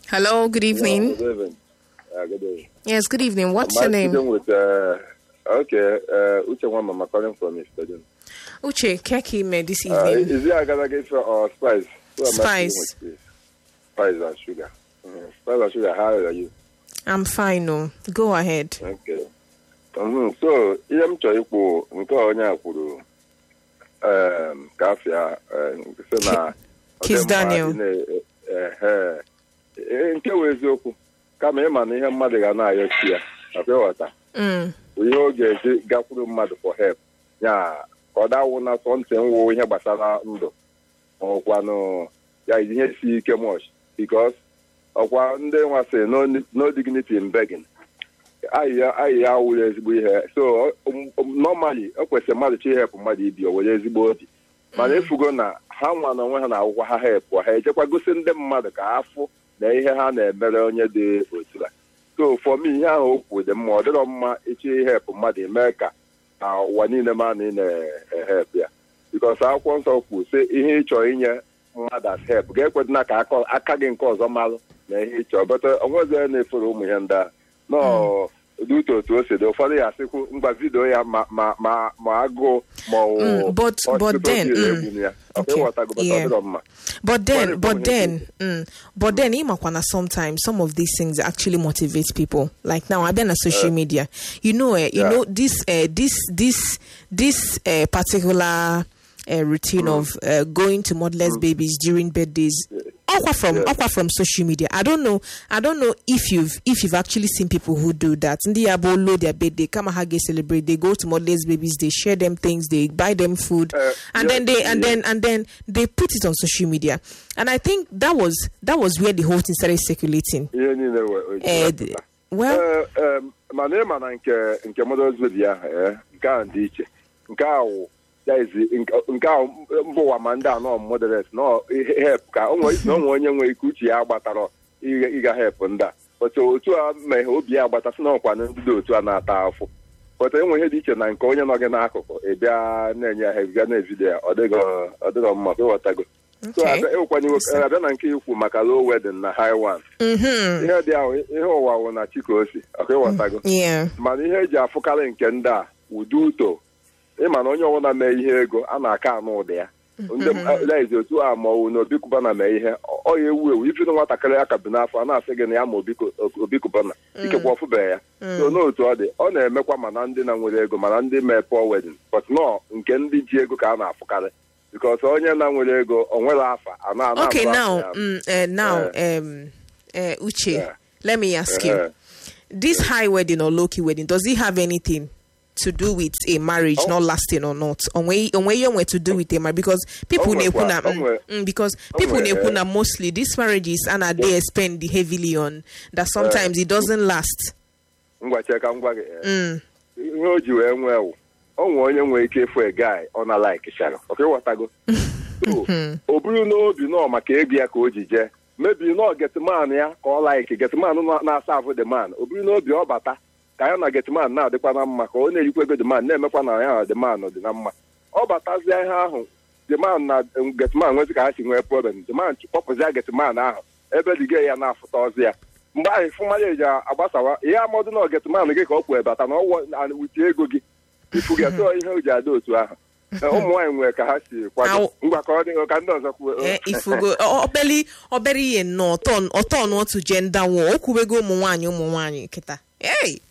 Hello, good evening. Good evening. Uh, good evening. Yes, good evening. What's Am your I name? speaking with, uh, okay, uh, Uche Wamama calling from Istaden. Uche Keki me this Uh, evening. is it Agadaga or Spice? Who am I speaking Spice. with, please? Spice and Sugar. Mm, Spice and Sugar, how are you? I'm fine, no. Go ahead. Okay. Mhm. So, ihe m chọrọ ikwu nke onye a kwuru um, ka afịa um, sị na ọ dị Kiss mkpa Daniel. ị na- ehe. Ee, nke wụ eziokwu kama ịma na ihe mmadụ ga na-ayọ chi ya nakwa ịghọta Mm. bụ ihe ọ ga-eji gakwuru mmadụ for help ya ka ọ dawụ na sọ ntị nwụ ihe gbasara ndụ ọkwanụ ya ihe si ike much because ọkwa ndị nwa sị no, no dignity in begging ayị ya wụrụ ezigbo ihe so um, um, normally o kwesịrị mmadụ chi help mmadụ ibi o were ezigbo obi mana efugo na ha nwa na onwe ha na akwụkwọ ha help ha ejekwa gosi ndị mmadụ ka afụ na ihe ha na-emere onye dị otu a so for me ihe ahụ okwu dị mma ọ dịrọ mma ịchọ ihepụ mmadụ eme ka na ụwa niile ma na ị na-ehep ya bikos akwụkwọ nsọ kwu sị ihe ị chọrọ inye mmadụ as help ga-ekwedịna ka aka- aka gị nke ọzọ malụ na ihe ị chọrọ bụta onwezi onye na-efere ụmụ ihe ndị a nọọ ụdị uto otu o si dị ụfọdụ ya asịkwu mgba vidio ya ma ma ma ma agụụ ma ọ wụ Mm, but- but hospital then, bill mm, egwu ya ọ okay, ịghọtago bụta ọ yeah. dịrọ mma But then, Sorry, but Paul, then, mm, but then, Imakwana, sometimes some of these things actually motivate people. Like now, I've been on social media. You know, uh, you Yeah. know this, uh, this, this, this uh, particular uh, routine of uh, going to motherless babies during birthdays. Aqua from Yeah. aqua from social media. I don't know. I don't know if you've if you've actually seen people who do that. Ndi abo load their birthday, come hage celebrate. They go to motherless babies. They share them things. They buy them food, Uh, and yeah, then they and yeah. then and then they put it on social media. And I think that was that was where the whole thing started circulating. ihe niile we- o ji Uh, wepụta. well, Ee, em, mana ịma na nke nke Mother's Baby ahụ ee, nke ahụ dị iche nke ahụ ya izi nke- nke ahụ mba ụwa ma ndị anọ moderate nọ help ka o nwere na o nwere onye nwere ike uche ya agbatara ịga ịga help ndị a otu otu a meghe obi ya agbata sị na ọkwa na ndị dị otu a na-ata afụ pụta enwe ihe dị iche na nke onye nọ gị n'akụkụ ị bịa na-enye ya help bịa na-evidio ya ọ dịghị ọ dịghị mma ka ịghọtago so Okay. abịa- ịwụkwanye iwe- abịa na nke ikwu maka low wedding na high one hmm ihe dị ahụ ihe ụwa wụ na chikosi ọka ịghọtago yeah, mana ihe eji afụkarị nke ndị a ụdị uto ịma na onye ọbụla mee ihe ego a na-aka anụ ụdị ya ndị lezi otu a ma ọwụ na obikubana mee ihe ọ ya ewu ewu ifiri nwatakịrị ya ka bi n'afọ a na-asị gị na ya ma Obiko- obikubana ikekwa ọfụbeghị ya so n'otu ọ dị ọ na-emekwa mana ndị na nwere ego mana ndị mee poor wedding but nọ nke ndị ji ego ka a na-afụkarị because onye na nwere ego o nwere afa a na ana okay afụ now afọ ya. mm, uh, now um uh, uche Yeah. let me ask you Uh-huh. this high wedding or low-key wedding does it have anything to do with a marriage Oh. not lasting or not onwe onwe ihe onwe to do with a marriage because people Oh, na-ekwu na well, mm, oh, well. mm, because Oh, people well, na-ekwu eh. na mostly these marriages and they spend heavily on that sometimes it doesn't last ngwa chee ka m gwa gị eh, mm. ihe o ji wee nwee wụ o nwee onye nwere ike ịfụ gai ọ na like chara ọka ịghọtago So, o buru n'obi nọ maka ego ya ka o ji jee mebi nọ getman ya ka ọ like getman nọ- na-asa afụ the man o buru n'obi ọ bata ka ya na getman na-adịkwa na mma ka ọ na-erikwa ego the man na-emekwa na ya na the man dị na mma ọ batazie ihe ahụ the man na getman nwezi ka ha si nwee problem the man kpọpụzia getman ahụ ebe diga ya na-afụta ọzọ ya mgbe ahụ ifụmanya eji agbasawa ihe amọdụ na getman gị ka ọ kwụ bata na ọwụ wuti ego gị ifu gị atọ ihe o ji ada otu ahụ ụmụ nwaanyị nwere ka ha si kwado Au. ngwa ka ọ dị ka ndị ọzọ kwuo eh, ifugo o- obeli obere ihe nnọọ ọtọ ọtọ n'otu gender war o kwubego ụmụ nwaanyị ụmụ nwaanyị kịta hey